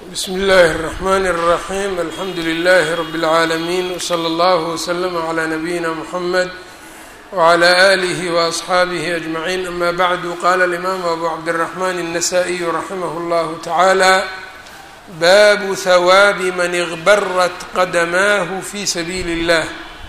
bsmi اllahi الرحmn الرaحيم alxamdu لlh رb العaalمين وslى اllه وslm عlى نabيina mحmed وعlى آlih وأصxaabih أجمعين ama bعd qala الإmam أbu cabdالرحmn النsائي raximh اllah taعalى bab hwاab man اغbrat qadmah fi sabiil الlah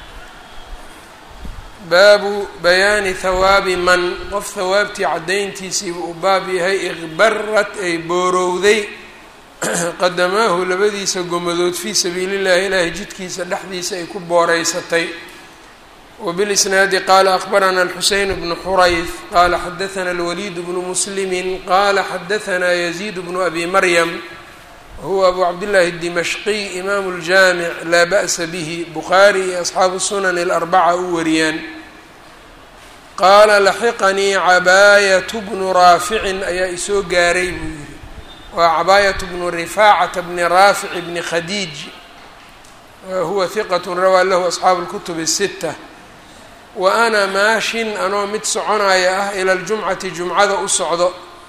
baabu bayaani hawaabi man qof hawaabtii caddayntiisiiba uu baab yahay iqbarat ay boorowday qadamaahu labadiisa gomadood fii sabiili llahi ilaahay jidkiisa dhexdiisa ay ku booreysatay wabilisnaadi qaala akbarana alxuseyn bnu xurayf qaala xadathana alwaliid bnu muslimi qaala xadathana yaziid bnu abi maryam wahuwa abu cabdillahi dimashqiy imaamu ljaamic laa ba'sa bihi bukhaari iyo asxaabu sunan alarbaca u wariyaan qaala laxiqanii cabaayatu bnu raaficin ayaa isoo gaaray buu yihi waa cabaayatu bnu rifaacata bni raafic bni khadiij huwa hiqat rawaa lahu asxaabu اlkutub الsita wa ana maashin anoo mid soconaya ah ila ljumcati jumcada u socdo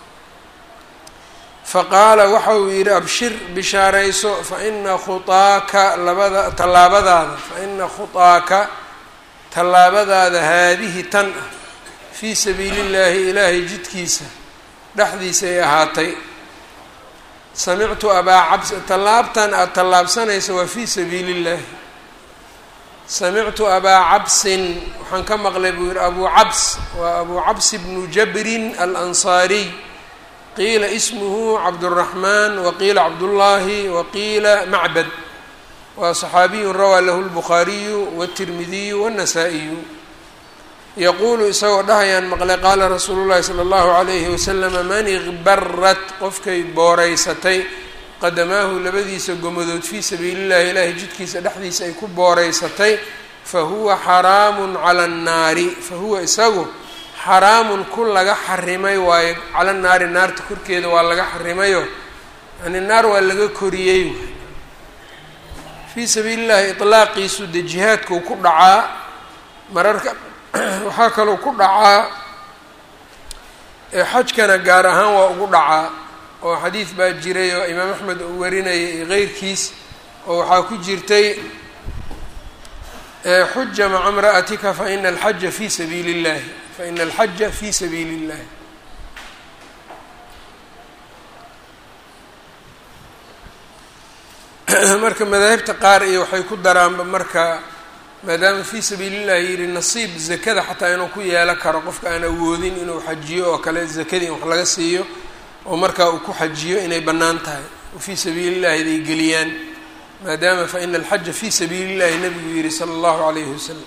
faqaala waxa uu yidhi abshir bishaarayso faina khuaaka labada tallaabadaada faina khuaaka tallaabadaada haadihi tan ah fii sabiili llaahi ilaahay jidkiisa dhexdiisa ay ahaatay samictu abaa cabs tallaabtan aada tallaabsanaysa waa fii sabiili llaahi samictu abaa cabsin waxaan ka maqlay buu yihi abuu cabs waa abuu cabs bnu jabrin alansaariy qiila ismuhu cabduraxmaan waqiila cabdullaahi waqiila macbad waa صaxaabiyu rawaa lahu lbukhaariyu wالtirmidiyu wالnasaa-iyu yaquulu isagoo dhahayaan maqlay qaala rasuulu llahi salى اllahu عalayhi waslama man iqbarat qofkay booreysatay qadamaahu labadiisa gomadood fii sabiili llahi ilaahay jidkiisa dhexdiisa ay ku booreysatay fahuwa xaraamu cala الnaari fahuwa isagu xaraamun ku laga xarimay waayo cala naari naarta korkeeda waa laga xarimayo yani naar waa laga koriyey fii sabiili llahi iطlaaqiisu dee jihaadkuu ku dhacaa mararka waxaa kaloo ku dhacaa xajkana gaar ahaan waa ugu dhacaa oo xadiid baa jiray oo imaam axmed uu warinayay iyo keyrkiis oo waxaa ku jirtay xuja maca imra'atika faina alxaja fi sabiili اllahi faina alxaja fi sabiili اllahi marka madaahibta qaar iyo waxay ku daraanba marka maadaama fii sabiili llahi yihi nasiib zakada xataa inuu ku yeelo karo qofka aan awoodin inuu xajiyo oo kale zakadii in wax laga siiyo oo markaa uu ku xajiyo inay bannaan tahay oo fii sabiili llahi iday geliyaan maadaama fa ina alxaja fii sabiili llahi nabigu yihi sala allahu calayhi wasalam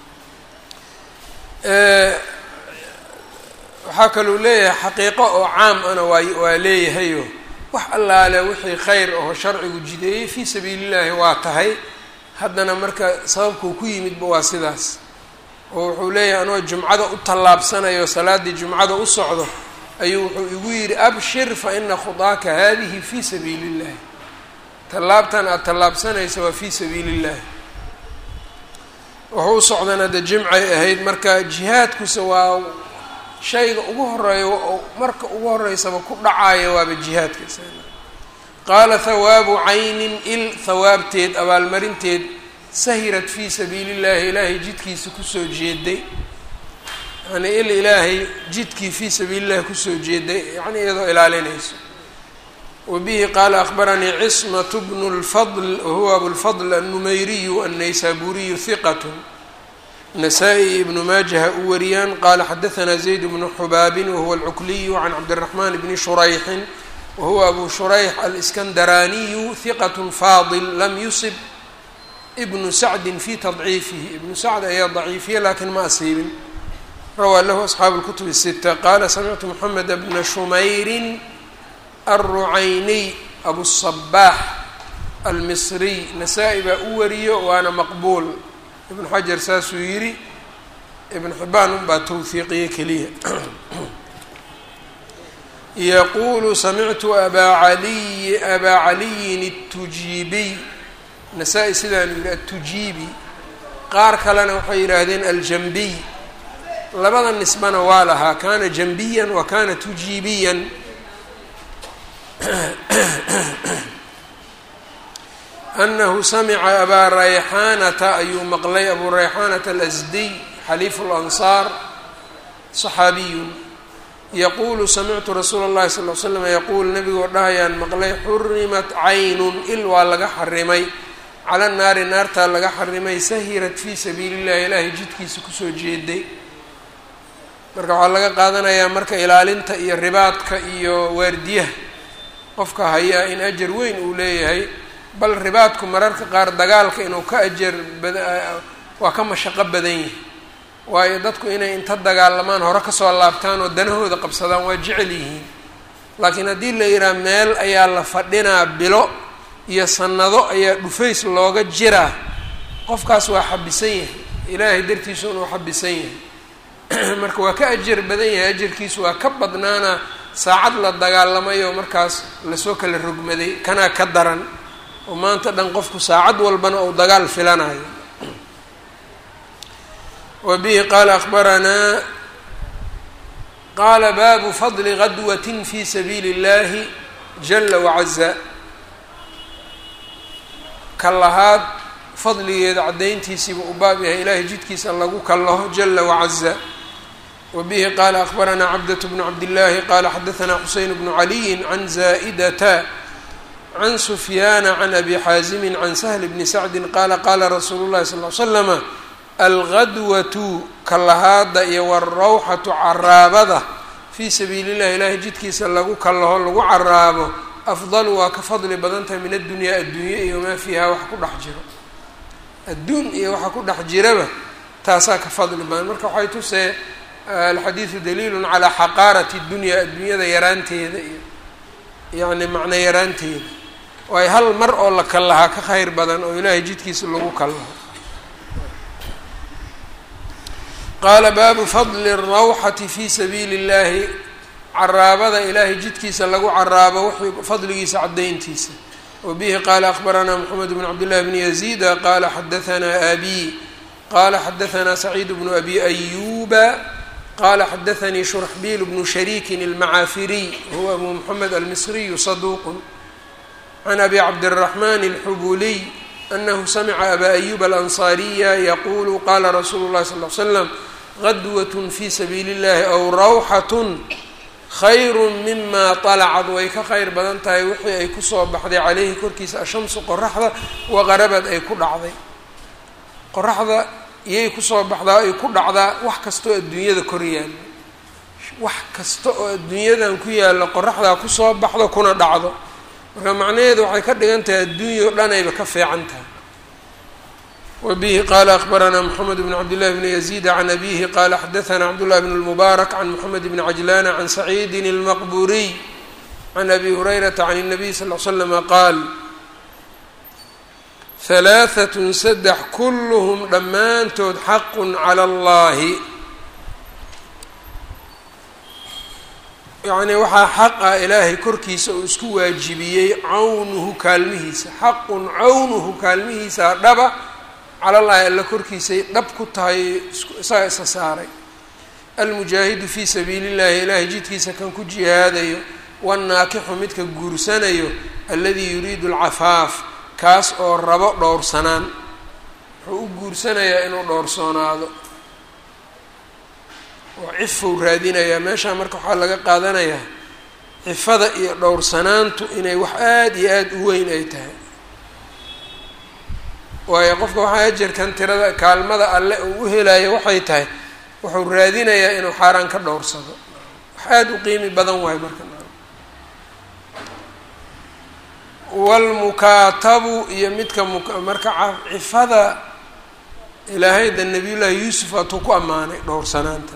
waxaa kaluu leeyahay xaqiiqo oo caam ana waa waa leeyahayo wax allaale wixii khayr aho sharcigu jideeyey fii sabiili llahi waa tahay haddana marka sababkuu ku yimidba waa sidaas oo wuxuu leeyahay anoo jumcada u tallaabsanayo salaaddii jumcada u socdo ayuu wuxuu igu yidhi abshir fa ina khudaaka haadihi fii sabiili illahi tallaabtan aada tallaabsanaysa waa fii sabiili illahi wuxuu u socdana de jimcay ahayd marka jihaadkuse waa shayga ugu horeeya marka ugu horeysaba ku dhacaayo waaba jihaadka qaala hawaabu caynin il hawaabteed abaalmarinteed sahirat fii sabiili llahi ilaahay jidkiisa kusoo jeeday yacnii il ilaahay jidkii fii sabiili llahi kusoo jeeday yacni iyadoo ilaalinayso wa bihi qaala akbaranii cismatu bnu lfadl wahuwa abulfadl annumayriyu annaysaburiyu hiqat nasaa-i ibnu maajaha u wariyaan qaala xadahanaa zayd bnu xubaabin wahuwa alcukliyu can cabdiraxmaan bni shurayxin wahuwa abu shurayx aliskandaraaniyu hiqat faadil lam yusib ibnu sacdin fi tadciifihi ibnu sacd ayaa daciifiya lakin ma asiibin rawaa lahu asxaabu اlkutub الsita qaala samictu moxamed bna shumayrin alrucayniy abusabaax almisriy nasaa-i baa u wariyo waana maqbuul ibnu xajar saasuu yidhi ibn xibaan unbaa towhiiqiye keliya yaqulu samictu abaa caliy abaa caliyin الtujiibiy nasaa-i sidaanu yihi atujiibi qaar kalena waxay yidhaahdeen aljambiy labada nisbana waa lahaa kana jambiyan wa kana tujiibiyan anahu samica abaa rayxaanata ayuu maqlay abuu rayxaanata alasdiy xaliifu lansaar saxaabiyun yaquulu samictu rasuula اllahi sal l slam yaquul nabigoo dhahayaan maqlay xurimat caynun il waa laga xarimay cala naari naartaa laga xarimay sahirat fii sabiili illahi ilaahay jidkiisa kusoo jeeday marka waxaa laga qaadanayaa marka ilaalinta iyo ribaadka iyo waardiyaha qofka hayaa in ajar weyn uu leeyahay bal ribaadku mararka qaar dagaalka inuu ka ajar waa ka mashaqo badan yahay waayo dadku inay inta dagaalamaan hore kasoo laabtaan oo danahooda qabsadaan waa jecel yihiin laakiin haddii la yidhaha meel ayaa la fadhinaa bilo iyo sanado ayaa dhufays looga jiraa qofkaas waa xabisan yahay ilaahay dartiisu inuu xabisan yahay marka waa ka ajar badan yahay ajarkiisu waa ka badnaana saacad la dagaalamayo markaas lasoo kala rogmaday kanaa ka daran oo maanta dhan qofku saacad walbana uu dagaal filanayo wa bihi qaala akbaranaa qaala baabu fadli gadwatin fi sabiili اllahi jala wacaza ka lahaad fadligeeda caddayntiisiiba u baab yahay ilaahay jidkiisa lagu kallaho jala wacaza wa bihi qaala akbaranaa cabdaة bnu cabdillaahi qaala xadaanaa xuseyn bnu caliyi can zaa'idata can sufyaana can abi xaazimi can sahli bni sacdi qaala qaala rasuulu llahi sal l slama algadwatu kallahaada iyo walrawxatu caraabada fii sabiili llahi ilaahay jidkiisa lagu kallaho lagu caraabo afdalu waa ka fadli badan tahay min addunyaa adduunye iyo maa fiiha wax ku dhex jiro adduun iyo waxa ku dhex jiraba taasaa ka fadli badan marka waxay tusee alxadiidu daliilun calaa xaqaarati dunya adduunyada yaraanteeda iyo yacni macno yaraanteeda waayo hal mar oo la kallahaa ka khayr badan oo ilaahay jidkiisa lagu kallaho qaala baabu fadli اrawxati fi sabiili اllahi caraabada ilaahay jidkiisa lagu caraabo wixii fadligiisa caddayntiisa wa bihi qaala akbaranaa moxamed bn cabdillahi bni yaziida qaala xadaanaa abi qaala xadaanaa saciid bnu abi ayuba qaala xadaanii shurxbiil bnu shariikin almacaafiriy huwa abu moxamed almisriyu saduuqun can abi cabdiraxman alxubuliy anahu samica aba ayuba alansaariya yaquulu qaala rasuulu llahi sal l slam gadwat fi sabiili اllahi aw rawxatun khayru mima طalacad way ka khayr badan tahay wixii ay kusoo baxday caleyhi korkiisa ashamsu qoraxda waqarabad ay ku dhacday qoraxda iyay kusoo baxdaa ay ku dhacdaa wax kasta oo adduunyada kor yaalo wax kasta oo adduunyadan ku yaalo qoraxdaa kusoo baxdo kuna dhacdo marka macnaheedu waxay ka dhigan tahay adduunya o dhan ayba ka fiican tahay wbihi qala akbaranaa mxamed bn cabdillahi bni yaziid can abihi qala xadaana cabdullahi bn lmubaarak can moxamed bni cajlana can saciidin اlmaqburiy can abi hurayrata can الnabiy sal l slama qaal halaaثat saddex kulluhm dhammaantood xaqu calى اllahi yacnii waxaa xaq ah ilaahay korkiisa uu isku waajibiyey cawnuhu kaalmihiisa xaqun cawnuhu kaalmihiisa dhaba calallaahi alla korkiisay dhab ku tahay isaga isa saaray almujaahidu fii sabiili llahi ilaahay jidkiisa kan ku jihaadayo wanaakixu midka guursanayo alladii yuriidu alcafaaf kaas oo rabo dhowrsanaan wuxuu u guursanayaa inuu dhowrsoonaado oo cifou raadinayaa meeshaa marka waxaa laga qaadanayaa cifada iyo dhowrsanaantu inay wax aada iyo aada u weyn ay tahay waayo qofka waxaa ajarkan tirada kaalmada alle uu u helayo waxay tahay wuxuu raadinayaa inuu xaaraan ka dhowrsado wax aada u qiimi badan waayo marka walmukaatabu iyo midka marka cifada ilaahayda nabiyullaahi yuusuf atuu ku ammaanay dhowrsanaanta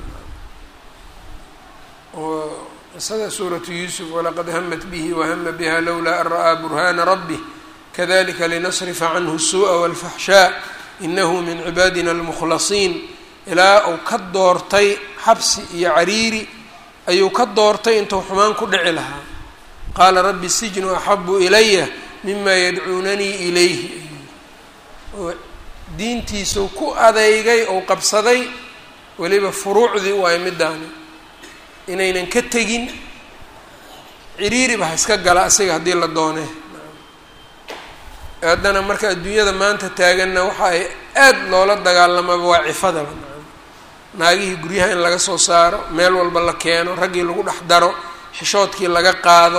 oo qisada suuratu yuusuf walaqad hamat bihi wahama biha lowlaa an ra'aa burhaana rabbih kadalika linasrifa canhu الsuuءa wاlfaxshaa inahu min cibaadina اlmukhlasiin ilaa uu ka doortay xabsi iyo cariiri ayuu ka doortay intuu xumaan ku dhici lahaa qaala rabbi sijnu axabu ilaya mima yadcuunanii ilayhi oo diintiisuu ku adeygay ou qabsaday weliba furuucdii waay midaani inaynan ka tegin ciriiriba ha iska gala asiga haddii la doone haddana marka adduunyada maanta taaganna waxa ay aad loola dagaalamaba waa cifadaba naagihii guryaha in laga soo saaro meel walba la keeno raggii lagu dhex daro xishoodkii laga qaado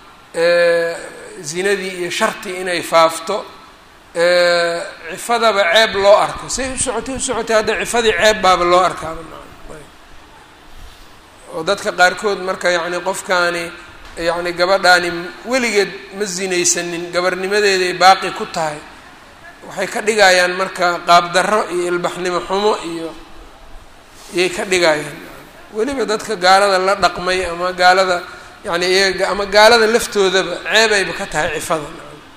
zinadii iyo shartii inay faafto cifadaba ceeb loo arko say u socotay u socotay hadda cifadii ceeb baaba loo arkaaba oo dadka qaarkood marka yacni qofkaani yacni gabadhaani weligeed ma zinaysanin gabarnimadeeday baaqi ku tahay waxay ka dhigayaan marka qaabdarro iyo ilbaxnimo xumo iyo iyay ka dhigayaan weliba dadka gaalada la dhaqmay ama gaalada yani iyaga ama gaalada laftoodaba ceebayba ka tahay cifada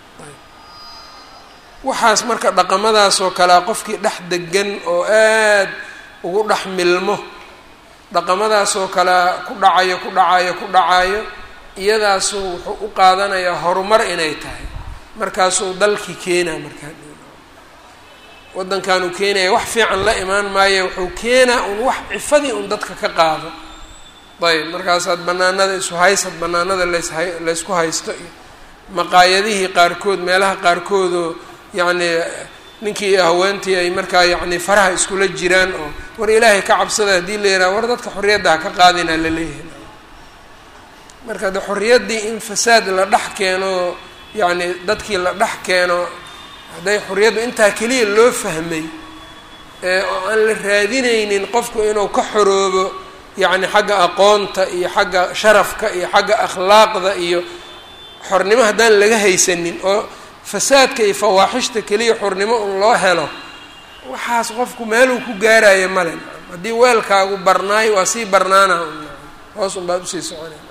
waxaas marka dhaqamadaas oo kalea qofkii dhex degan oo aad ugu dhex milmo dhaqamadaas oo kalea ku dhacayo ku dhacayo ku dhacayo iyadaasu wuxuu u qaadanayaa horumar inay tahay markaasuu dalkii keenaa markaa waddankan uu keenaya wax fiican la imaan maayo wuxuu keenaa un wax cifadii un dadka ka qaado ayb markaasaad banaanada isu haysad banaanada lasha laysku haysto iyo maqaayadihii qaarkood meelaha qaarkoodoo yacni ninkii haweentii ay markaa yacni faraha iskula jiraan oo war ilaahay ka cabsada haddii la yidhaha war dadka xorriyadda ha ka qaadinaa la leeyahay marka de xorriyaddii in fasaad la dhex keeno yacni dadkii la dhex keeno hadday xorriyaddu intaa keliya loo fahmay oo aan la raadinaynin qofku inuu ka xoroobo yacni xagga aqoonta iyo xagga sharafka iyo xagga akhlaaqda iyo xornimo haddaan laga haysanin oo fasaadka iyo fawaaxishta keliya xornimo un loo helo waxaas qofku meeluu ku gaarayo male haddii weelkaagu barnaayo waa sii barnaana hoos un baad usii soconay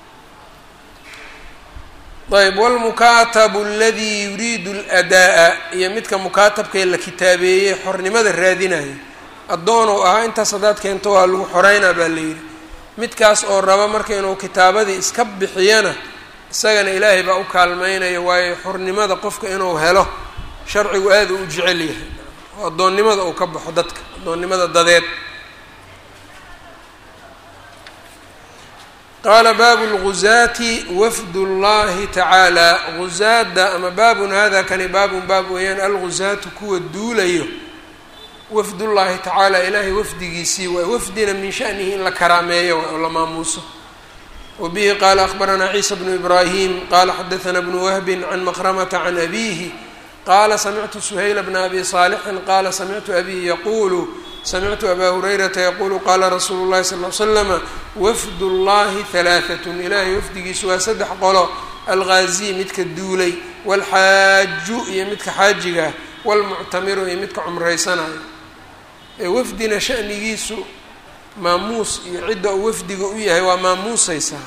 ayb wlmukaatabu aladii yuriidu اlأdaa'a iyo midka mukaatabkae la kitaabeeyey xornimada raadinaya addoonuu ahaa intaas haddaad keento waa lagu xoreynaa baa la yidhi midkaas oo raba marka inuu kitaabadii iska bixiyana isagana ilaahay baa u kaalmeynaya waayo xornimada qofka inuu helo sharcigu aada u jecel yahay oo addoonnimada uu ka baxo dadka addoonnimada dadeed qaala baabu lguzaati wafd اllahi tacaala guzaada ama baabun hada kani baabun baab weeyaan alguzaatu kuwa duulayo wafd ullahi tacaala ilaahay wafdigiisii waay wafdina min shanihi in la karaameeyo oo la maamuuso wabihi qaala akhbaranaa ciisa bnu ibraahim qaala xadaثna bnu wahbi can maqramata can abihi qaala samictu suhayla bna abi saalixin qaala samictu abii yaquulu samictu abaa hurayrata yaquulu qaala rasuulu llahi sal l slama wafd اllahi halaaثatn ilaahay wafdigiisu waa saddex qolo alghaaziy midka duulay wاlxaaju iyo midka xaajiga wاlmuctamiru iyo midka cumraysanayo ee wafdina shanigiisu maamuus iyo cidda uu wafdiga u yahay waa maamuusaysaa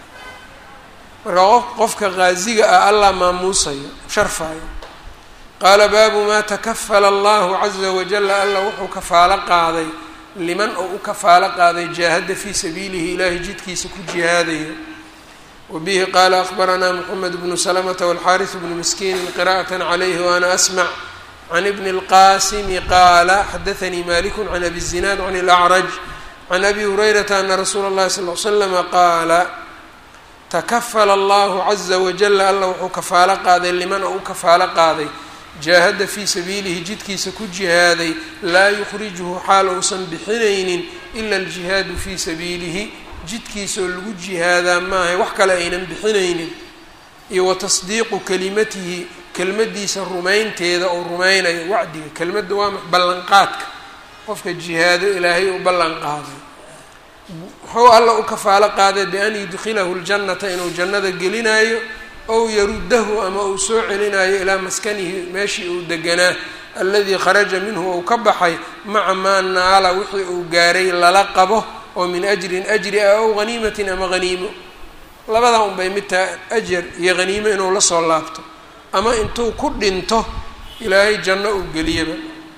marka qofka ghaasiga ah allah maamuusayo sharfayo qaala baabu maa takafala allahu caza wajala alla wuxuu kafaalo qaaday liman oo u kafaalo qaaday jaahada fii sabiilihi ilaahay jidkiisa ku jihaadayo wabihi qaala akhbaranaa moxamed bnu salamata walxaariث bnu miskiini qira'at calayhi waana asmac can ibni اlqasimi qaala xadaanii maliku can abi الzinaad can اlacraj can abi hurayrata ana rasuula اllahi sal l slama qaala takafala allahu caza wajala alla wuxuu kafaalo qaaday liman oo u kafaalo qaaday jaahada fii sabiilihi jidkiisa ku jihaaday laa yukhrijuhu xaal uusan bixinaynin ila aljihaadu fii sabiilihi jidkiisaoo lagu jihaadaa maahay wax kale aynan bixinaynin iyo wa tasdiiqu kelimatihi kelmaddiisa rumaynteeda oo rumaynayo wacdiga kelmadda waa ballanqaadka qofka jihaado ilaahay u ballan qaaday muxuu alla u kafaalo qaaday bian yudkilahu ljannata inuu jannada gelinayo ow yaruddahu ama uu soo celinayo ilaa maskanihi meeshii uu deganaa alladii kharaja minhu ou ka baxay maca maa naala wixii uu gaaray lala qabo oo min ajrin ajri ah ow haniimatin ama haniimo labadaa unbay midtaa ajar iyo haniimo inuu la soo laabto ama intuu ku dhinto ilaahay janno uu geliyaba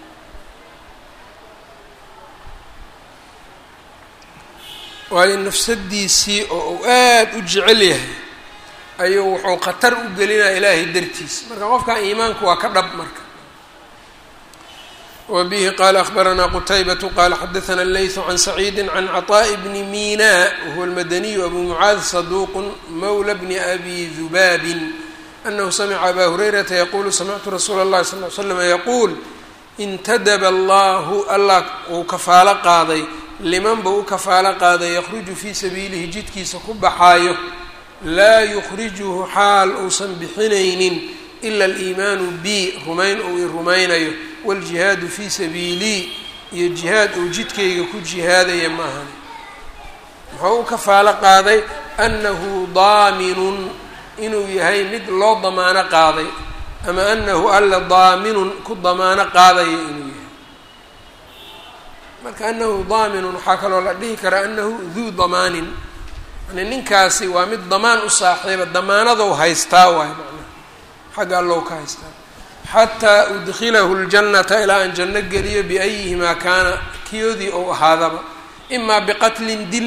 waayo nafsadiisii oo uu aada u jecel yahay ayuu wuxuu khatar u gelinaya ilaahay dartiis marka qofkan iimaanku waa ka dhab marka wa bihi qaala akhbaranaa qutaybatu qaala xadaثna اleyثu can saciidi can caطaaءi bni mina wahuwa اlmadaniyu abu mucaad saduuq mawla bni abi dubaabin anahu samica abaa hurayrata yaquulu samictu rasuula اllahi sal l slam yaquul intadaba allahu allah uu kafaalo qaaday liman buu u kafaalo qaaday yakhruju fii sabiilihi jidkiisa ku baxaayo laa yukhrijuhu xaal uusan bixinaynin ila aliimaanu bi rumayn uu i rumaynayo wاljihaadu fii sabiilii iyo jihaad uu jidkayga ku jihaadaya ma ahani muxuu u kafaalo qaaday annahu daaminun inuu yahay mid loo damaano qaaday ama anahu alla daaminun ku damaano qaadaya inuu yahay marka anahu daaminun waxaa kaloo la dhihi karaa anahu duu damaanin yani ninkaasi waa mid damaan u saaxiiba damaanadou haystaa waay macnaha xagga allow ka haystaa xataa udkilahu ljannata ilaa aan janno geliyo biayihimaa kaana kiyoodii ou ahaadaba imaa biqatlin dil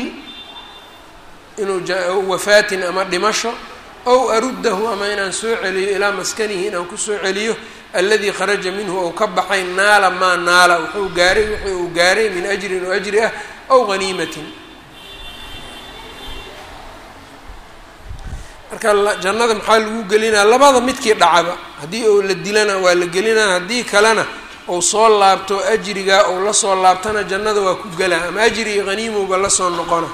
inuu wafaatin ama dhimasho ow aruddahu ama inaan soo celiyo ilaa maskanihi inaan kusoo celiyo alladii kharaja minhu ou ka baxay naala maa naala wuxuu gaaray wixii uu gaaray min ajrin oo ajri ah ow haniimatin marka jannada maxaa lagu gelinaa labada midkii dhacaba haddii ou la dilana waa la gelinaa haddii kalena ou soo laabto ajrigaa ou lasoo laabtana jannada waa ku gelaa ama ajri iyo haniimowba lasoo noqona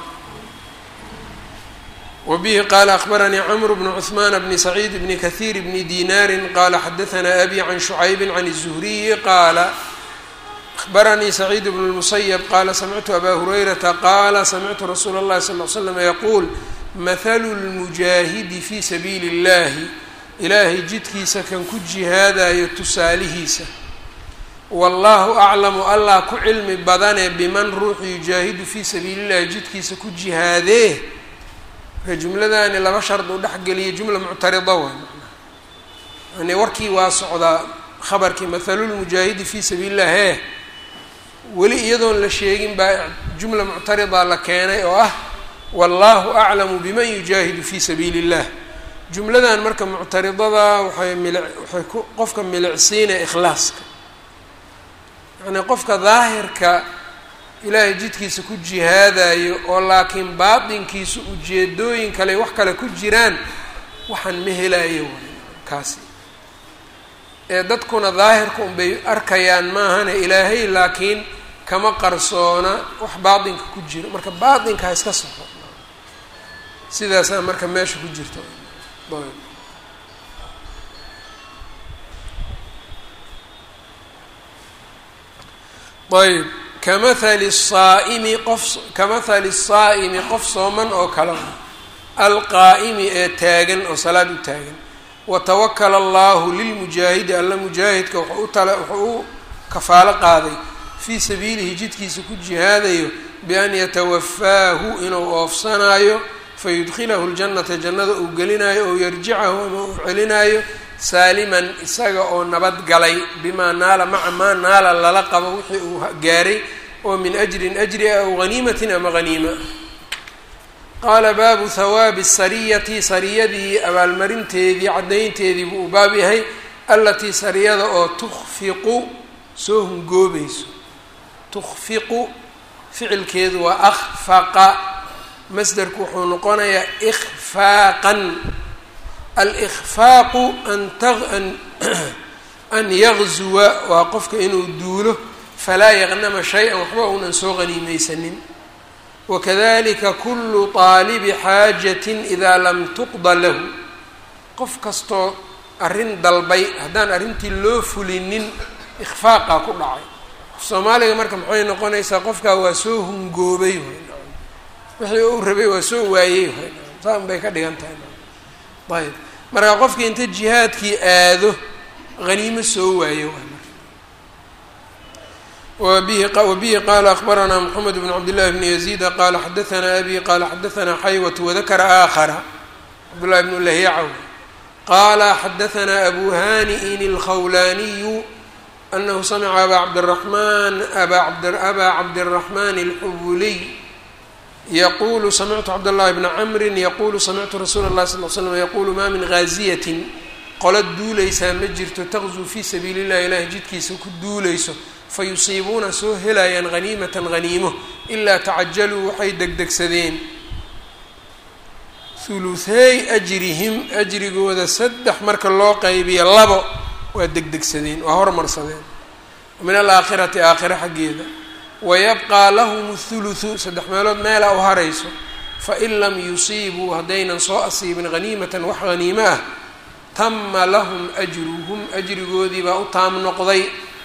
wbihi qala akbaranii cmr bn cثman bni sacيid bni kahiir bni dinaari qala xadaثna abi can shucaybi can الزhriyi qaala abaranii sacيid bn الmusayb qala samictu aba hurayrata qala samictu rasuula اllahi sal ll slam yaquul mahalu اlmujaahidi fi sabiili اllahi ilaahay jidkiisa kan ku jihaadayo tusaalihiisa wallahu aclamu allah ku cilmi badane biman ruuxu yujaahidu fii sabiili اllahi jidkiisa ku jihaadee marka jumladani laba shard u dhexgeliya jumla muctarida waay yani warkii waa socdaa khabarkii mathalulmujaahidi fii sabiili illah hee weli iyadoon la sheegin baa jumla muctarida la keenay oo ah wallahu aclamu biman yujaahidu fii sabiili illah jumladan marka muctaridada waxay mili waxay ku qofka milicsiinaya ikhlaaska yacnii qofka daahirka ilaahay jidkiisa ku jihaadayo oo laakiin baatinkiisu ujeedooyin kale wax kale ku jiraan waxaan ma helayo waay kaasi ee dadkuna daahirka unbay arkayaan maahane ilaahay laakiin kama qarsoona wax baatinka ku jiro marka baatinka ha iska soxo sidaasaa marka meesha ku jirta ayb kamahali الsaa'imi qof kamahali الsaa'imi qof sooman oo kale alqaa'imi ee taagan oo salaad u taagan watawakala allahu lilmujaahidi alla mujaahidka wuxuu u tala wuxuu u kafaalo qaaday fii sabiilihi jidkiisa ku jihaadayo bian yatawafaahu inuu oofsanaayo fayudkilahu ljannata jannada uu gelinayo ou yarjicahu ama uu celinayo saaliman isaga oo nabad galay bimaa naala maca maa naala lala qabo wixii uu gaaray oo min ajrin ajri ah aw haniimatin ama haniima qaala baabu hawaabi sariyati sariyadii abaalmarinteedii caddaynteedii buu u baab yahay allatii sariyada oo tukfiqu soo hungoobayso tukfiqu ficilkeedu waa akhfaqa masderku wuxuu noqonayaa ikhfaaqan alkhfaaqu an an yagzuwa waa qofka inuu duulo falaa yaqnama shay-an waxba uunan soo qaniimeysanin wakadalika kulu taalibi xaajatin idaa lam tuqda lahu qof kastoo arrin dalbay haddaan arrintii loo fulinin ikhfaaqaa ku dhacay soomaaliga marka maxay noqonaysaa qofkaa waa soo hungoobay wixii uu rabay waa soo waayey saan bay ka dhigan tahay ayb marka qofkii inta jihaadkii aado haniimo soo waayo wabihi qaala akbaranaa mxamed bn cabdillahi bni yaziida qaala xadaanaa abi qaala xadaanaa xaywat wadakara aakhara cabdullahi bnu lahyacaw qaala xadaanaa abu hani'in alkhawlaaniyu anahu samica abaa cabdiraxmaan abaa cabdiraxmaan alxubuliy yaqulu samictu cabdاllahi bna camrin yaqulu samictu rasuula اllahi sal l slam yaqulu ma min gaaziyatin qola duuleysaa ma jirto taqzuu fii sabiili llahi ilahi jidkiisa ku duuleyso fayusiibuuna soo helayaan haniimatan haniimo ilaa tacajaluu waxay degdegsadeen thuluthey ajrihim ajrigooda saddex marka loo qaybiyo labo waa degdegsadeen waa hormarsadeen min alaakhirati aakhira xaggeeda wayabqaa lahum thuluthu saddex meelood meela u harayso fain lam yusiibuu haddaynan soo asiibin haniimatan wax haniimo ah tama lahum ajruhum ajrigoodii baa u taam noqday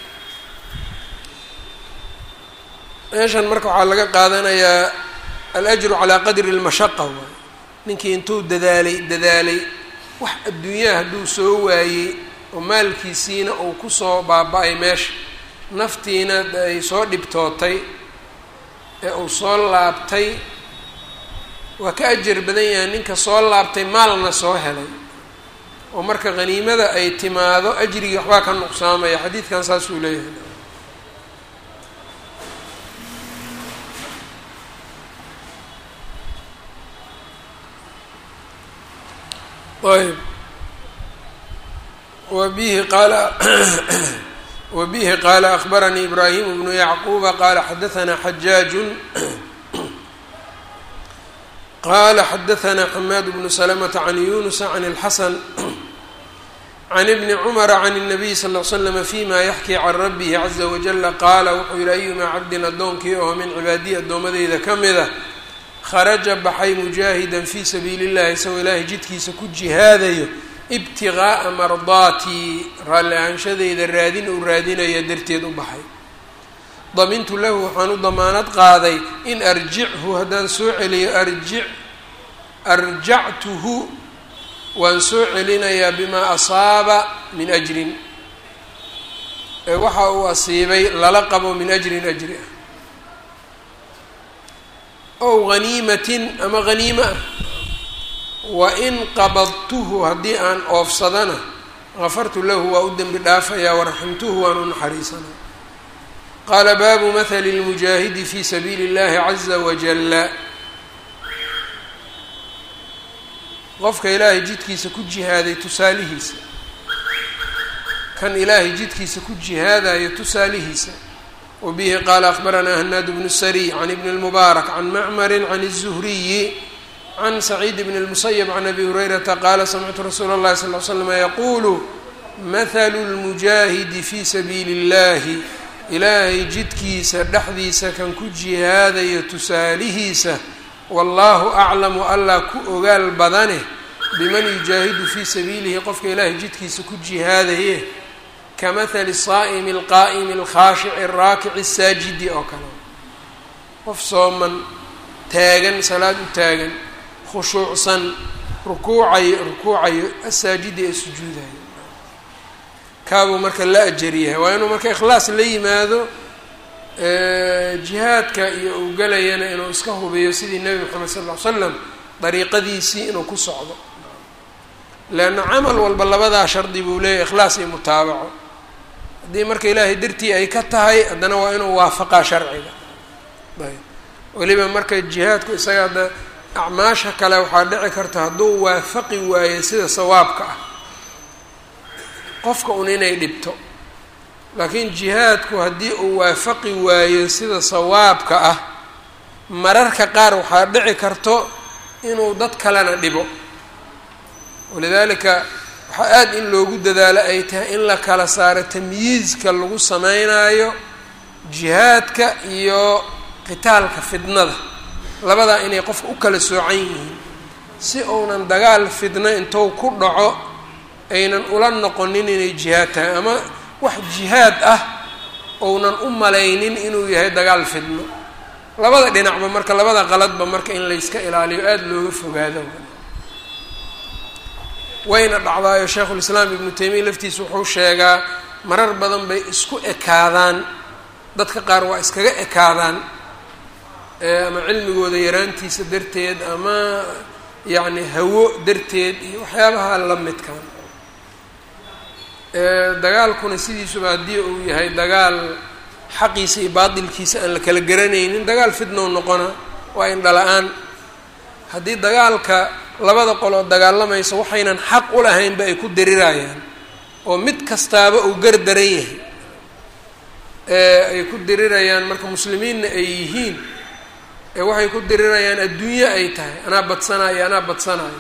meeshan marka waxaa laga qaadanayaa alajru calaa qadri lmashaqa waay ninkii intuu dadaalay dadaalay wax adduunyaha hadduu soo waayey oo maalkiisiina uu kusoo baaba-ay meesha naftiina ay soo dhibtootay ee uu soo laabtay waa ka ajar badan yahay ninka soo laabtay maalna soo helay oo marka haniimada ay timaado ajrigii waxbaa ka nuqsaamaya xadiidkan saasuu leeyahay ayb wbihi qaala wbihi qaala akbaranii ibraahim bnu yacquuba qaala xadaanaa xajaaju qala xadaanaa xamaad bnu slmta can yunusa can اlxasan can ibni cumara can الnabiy sal ll slm fima yaxkii can rabihi caza wajala qaala wuxuu yihi ayumaa cabdin addoonkii oo min cibaadiyi addoomadeyda ka mida kharaja baxay mujaahidan fii sabiili اllahi isagoo ilaahay jidkiisa ku jihaadayo ibtigaaa mardaatii raalli ahaanshadeyda raadin uu raadinaya darteed u baxay damintu lahu waxaan u damaanad qaaday in arjichu haddaan soo celiyo arji arjactuhu waan soo celinayaa bimaa asaaba min ajrin waxa uu asiibay lala qabo min ajrin ajri ah ow haniimatin ama haniimo ah wain qabadtuhu haddii aan oofsadana gafartu lahu waa u dembi dhaafayaa waraximtuhu waan u naxariisanaa qaala baabu mahali lmujaahidi fi sabiili اllahi caza wajala qofka ilaahay jidkiisa ku jihaaday tusaalihiisa kan ilaahay jidkiisa ku jihaadayo tusaalihiisa wabihi qaala akbaranaa hanaad bnu sariy can ibni اlmubaarak can macmari can الzuhriyi can saciid bn اlmusayb can abi hurayrata qaala samictu rasuula اllahi sal l slm yaquulu mahalu lmujaahidi fi sabiili اllahi ilaahay jidkiisa dhexdiisa kan ku jihaadayo tusaalihiisa wallaahu aclamu allah ku ogaal badane biman yujaahidu fii sabiilihi qofka ilaahay jidkiisa ku jihaadaye ka mahali saa'imi alqaa'imi alkhaashici alraakici asaajidi oo kale qof sooman taagan salaad u taagan khushuucsan rukuucayo rukuucayo asaajidi ee sujuudayo kaabuu marka la ajaryahay waa inuu marka ikhlaas la yimaado jihaadka iyo uu gelayana inuu iska hubiyo sidii nebi moxamed sal ll ly slam dariiqadiisii inuu ku socdo leanna camal walba labadaa shardi buu leeyahy ikhlaas iyo mutaabaco haddii marka ilaahay dartii ay ka tahay haddana waa inuu waafaqaa sharciga ayb weliba marka jihaadku isaga hadda acmaasha kale waxaa dhici karta hadduu waafaqi waayo sida sawaabka ah qofka un inay dhibto laakiin jihaadku haddii uu waafaqi waayo sida sawaabka ah mararka qaar waxaa dhici karto inuu dad kalena dhibo walidaalika waxaa aada in loogu dadaalo ay tahay in la kala saaro tamyiizka lagu sameynaayo jihaadka iyo qitaalka fidnada labadaa inay qofka u kala soocan yihiin si uunan dagaal fidno intuu ku dhaco aynan ula noqonin inay jihaad tahay ama wax jihaad ah ounan u malaynin inuu yahay dagaal fidno labada dhinacba marka labada qaladba marka in layska ilaaliyo aada looga fogaado wayna dhacdaayo sheikhulislaam ibnu taymiya laftiisa wuxuu sheegaa marar badan bay isku ekaadaan dadka qaar waa iskaga ekaadaan ama cilmigooda yaraantiisa darteed ama yacni hawo darteed iyo waxyaabaha la midkan dagaalkuna sidiisuba haddii uu yahay dagaal xaqiisa iyo baatilkiisa aan la kala garanaynin dagaal fidnow noqona waa indhala-aan haddii dagaalka labada qoloo dagaalamaysa waxaynan xaq u lahaynba ay ku dirirayaan oo mid kastaaba uu gar daran yahay ay ku dirirayaan marka muslimiinna ay yihiin ee waxay ku dirirayaan adduunyo ay tahay anaa badsanayo anaa badsanayo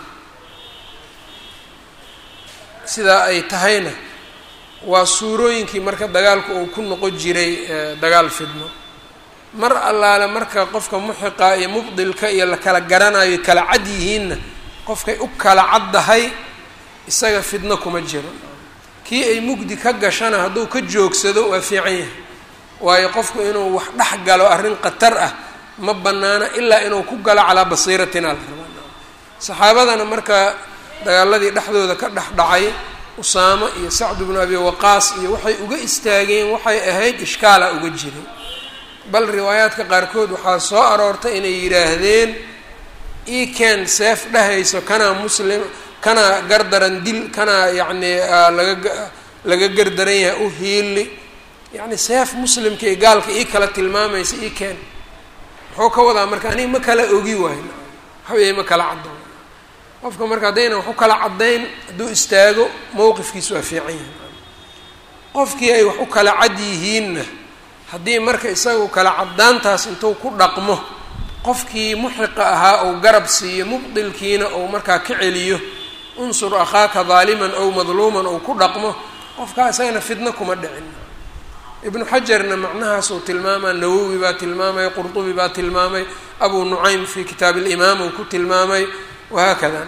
sidaa ay tahayna waa suurooyinkii marka dagaalku uu ku noqon jiray dagaal fidno mar allaale marka qofka muxiqa iyo mubdilka iyo la kala garanayo kala cad yihiinna qofkay u kala caddahay isaga fidno kuma jiro kii ay mugdi ka gashana hadduu ka joogsado waa fiican yahay waayo qofku inuu wax dhex galo arrin khatar ah ma bannaana ilaa inuu ku galo calaa basiiratin al rabaa saxaabadana marka dagaaladii dhexdooda ka dhex dhacay usaamo iyo sacd bnu abi waqaas iyo waxay uga istaageen waxay ahayd ishkaala uga jiray bal riwaayaadka qaarkood waxaa soo aroortay inay yidhaahdeen eken seef dhehayso kanaa muslim kanaa gardaran dil kanaa yacni laga laga gardaran yahay u hiili yacni seef muslimka iyo gaalka ii kala tilmaamaysa eken muxuu ka wadaa marka aniga ma kala ogi waayo waxaweye ma kala caddo qofka marka haddayna wax u kala caddayn hadduu istaago mowqifkiisu waa fiican yahay qofkii ay wax u kala cad yihiinna haddii marka isagu kala caddaantaas intuu ku dhaqmo qofkii muxiqa ahaa ou garab siiyo mubdilkiina ou markaa ka celiyo unsur akhaaka daaliman ow madluuman ou ku dhaqmo qofkaa isagana fidno kuma dhicin ibnu xajarna macnahaasuu tilmaamaa nawowi baa tilmaamay qurdubi baa tilmaamay abu nucaym fii kitaab alimaam uu ku tilmaamay wahaakada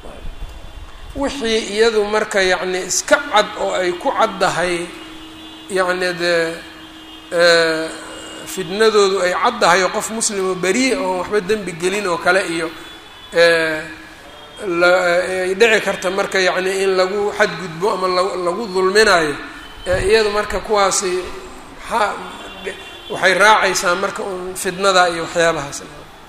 wixii iyadu marka yacni iska cad oo ay ku caddahay yacni dee fidnadoodu ay caddahay oo qof muslimoo beriya oon waxba dembi gelin oo kale iyo ay dhici karta marka yacni in lagu xadgudbo ama lagu dulminayo iyadu marka kuwaasi maxaa waxay raacaysaa marka un fidnada iyo waxyaabahaas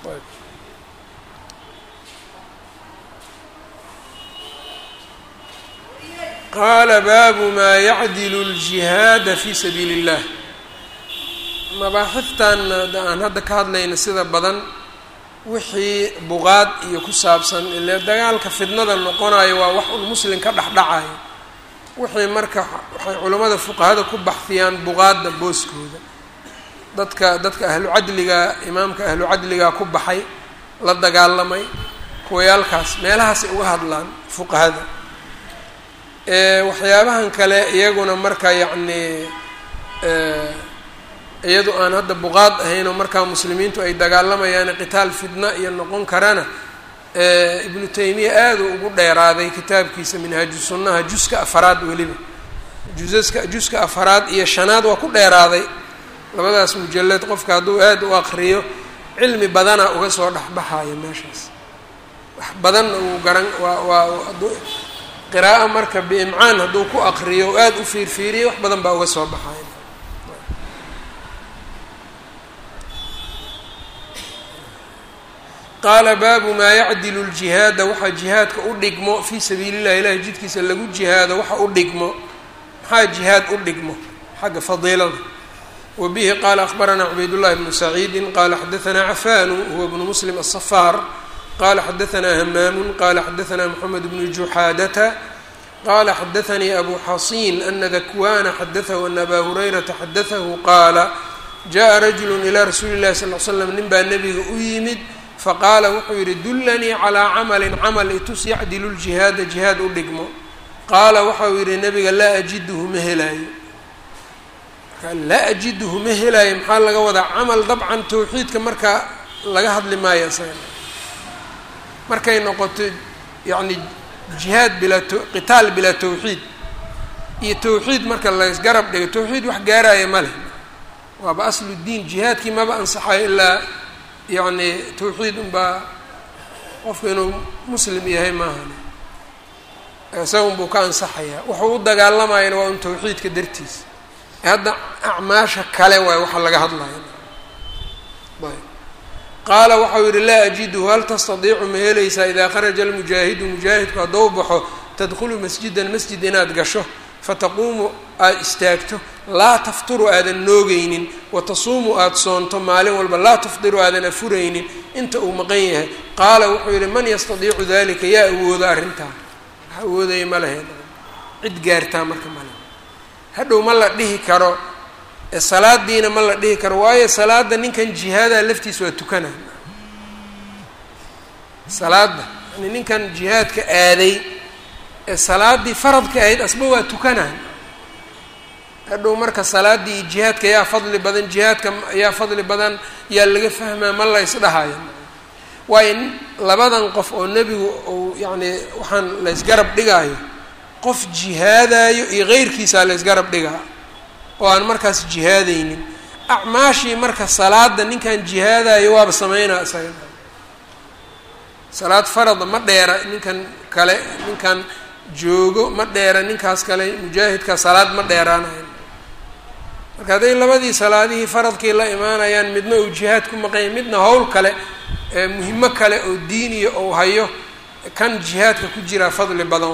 qaala baabu maa yacdilu ljihaada fi sabiili اllah mabaaxiftan aan hadda ka hadlayna sida badan wixii buqaad iyo ku saabsan ile dagaalka fidnada noqonayo waa wax un muslim ka dhexdhacayo wixii marka waxay culammada fuqahada ku baxfiyaan buqaadda booskooda dadka dadka ahlu cadliga imaamka ahlu cadliga ku baxay la dagaalamay kuwayaalkaas meelahaasay uga hadlaan fuqahada waxyaabahan kale iyaguna marka yacni iyadu aan hadda buqaad ahaynoo markaa muslimiintu ay dagaalamayaan qitaal fidna iyo noqon karana ibnu taymiya aada u ugu dheeraaday kitaabkiisa minhaaju sunnaha juska afaraad weliba jusaska juska afaraad iyo shanaad waa ku dheeraaday labadaas mujalad qofka hadduu aada u aqriyo cilmi badana uga soo dhexbaxayo meeshaas wax badanna uu garan waa waa qiraa'o marka biimcaan hadduu ku aqriyo o aada u fiirfiiriyo wax badan baa uga soo baxayo qaala baabu maa yacdilu ljihaada waxaa jihaadka u dhigmo fii sabiili llahi ilahi jidkiisa lagu jihaado waxa u dhigmo maxaa jihaad u dhigmo xagga fadiilada wa bihi qaala akhbaranaa cubaydullahi bnu saciidi qaala xadaanaa cafaanu huwa bnu muslim asafaar qala xadaanaa hamaamu qala xadaanaa moxamed bnu juxaadata qala xadaanii abu xasiin ana dakwana xadaahu ana abaa hurayrata xadaahu qaala jaءa rajulu ilaa rasuuli اllahi sal l slam nin baa nebiga u yimid faqaala wuxuu yidhi dullanii calaa camalin camal itus yacdilu ljihaada jihaad u dhigmo qaala waxau yidhi nebiga laa ajiduhu ma helaayo marka laa ajiduhu ma helaayo maxaa laga wadaa camal dabcan tawxiidka marka laga hadli maayo isaga markay noqoto yacni jihaad bilaa qitaal bilaa tawxiid iyo tawxiid marka laysgarab dhigo tawxiid wax gaaraya ma leh waaba aslu diin jihaadkii maba ansaxayo ilaa yacni tawxiid unbaa qofku inuu muslim yahay maahan isaga unbuu ka ansaxayaa wuxuu u dagaalamayana waa un tawxiidka dartiisa hadda acmaasha kale waay waxa laga hadlaya ayb qaala waxau yihi laa ajiduhu hal tastadiicu ma helaysaa idaa kharaja almujaahidu mujaahidku haddou baxo tadkhulu masjidan masjid inaad gasho fataquumu aada istaagto laa tafturu aadan noogeynin watasuumu aada soonto maalin walba laa tafdiru aadan afuraynin inta uu maqan yahay qaala wuxuu yihi man yastadiicu dalika yaa awoodo arrintaa wax awoodaya ma lahayn cid gaartaa marka male hadhow ma la dhihi karo salaadiina ma la dhihi karo waayo salaada ninkan jihaadaha laftiisa waa tukana salaada yani ninkan jihaadka aaday ee salaaddii faradka ahayd asba waa tukanay hadhow marka salaaddii iyo jihaadka yaa fadli badan jihaadka yaa fadli badan yaa laga fahmaa ma la ysdhahayo waayo labadan qof oo nebigu uu yacni waxaan la ysgarab dhigaayo qof jihaadayo iyo keyrkiisaa la ysgarab dhigaa oo aan markaas jihaadaynin acmaashii marka salaada ninkan jihaadayo waaba sameynaa isaga salaad farada ma dheera ninkan kale ninkan joogo ma dheera ninkaas kale mujaahidka salaad ma dheeraanayo marka hadday labadii salaadihii faradkii la imaanayaan midna uu jihaad ku maqanya midna howl kale muhimo kale oo diiniya ou hayo kan jihaadka ku jiraa fadli badan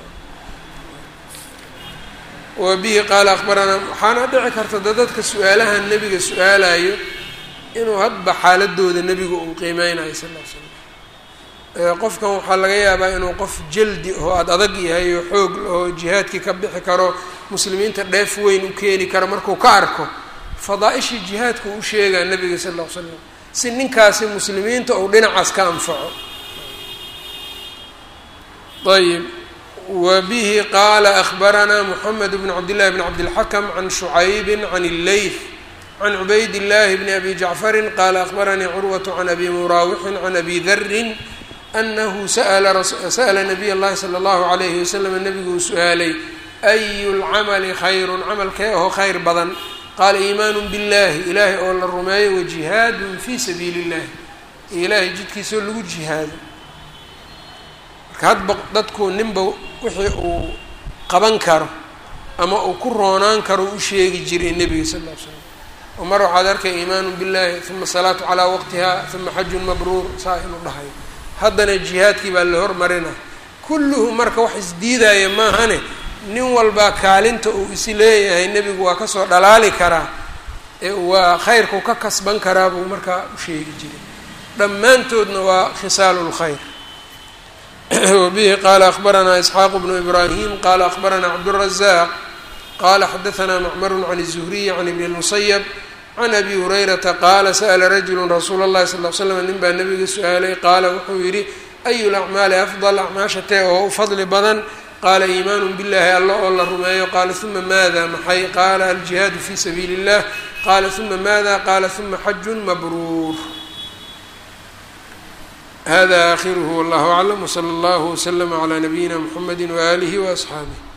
wa bihi qaala akbaranaa waxaana dhici karta da dadka su-aalaha nebiga su-aalayo inuu hadba xaaladooda nebiga uu qiimeynayo sal l slam qofkan waxaa laga yaabaa inuu qof jaldi oo aada adag yahay oo xoog oo jihaadkii ka bixi karo muslimiinta dheef weyn u keeni karo markuu ka arko fadaa-ishii jihaadku u sheegaa nebiga sal ll ly slam si ninkaasi muslimiinta uu dhinacaas ka anfaco ayb wa bihi qaala akbaranaa moxamed bn cabdillahi bn cabdilxakam can shucaybi can illeyth can cubayd illahi bni abi jacfarin qaala akbaranii curwatu can abi muraawixin can abi darin anahu sa'la nabiy اllahi salى اllahu alayhi wasalam nabigu uu su-aalay ayu lcamali khayrun camalkee aho khayr badan qaala iimaanu biاllahi ilaahay oo la rumeeyo wajihaadun fii sabiili اllahi iyo ilaahay jidkiisao lagu jihaado marka hadba dadku ninba wixii uu qaban karo ama uu ku roonaan karo u sheegi jiray nebiga sal ll ly slam oo mar waxaad arkay iimaanu biاllahi uma salaatu calaa waqtiha uma xajun mabruur saa inuu dhahayo haddana jihaadkii baa la hormarina kulluhu marka wax isdiidaya maahane nin walbaa kaalinta uu isi leeyahay nebigu waa kasoo dhalaali karaa ee waa khayrkau ka kasban karaa buu markaa u sheegi jiray dhammaantoodna waa khisaalu lkhayr wabihi qaala akbaranaa isxaaqu bnu ibraahim qaala akbaranaa cabdurazaaq qaala xadaanaa macmaru can الzuhriyi can ibni اlmusayab can abi hurayrata qaala sa'la rajulu rasuula اllahi sal l slam nin baa nabiga su-aalay qaala wuxuu yidhi ayu lacmaali afdal acmaasha tee oo u fadli badan qaala iimaanu billahi alla oo la rumeeyo qaala uma maada maxay qaala aljihaadu fi sabiili اllah qaala uma maada qaala uma xajun mabruur hada akhiruhu wallahu aclam wslى اllah wslama clى nabiyina mxamedi waalihi waasxaabih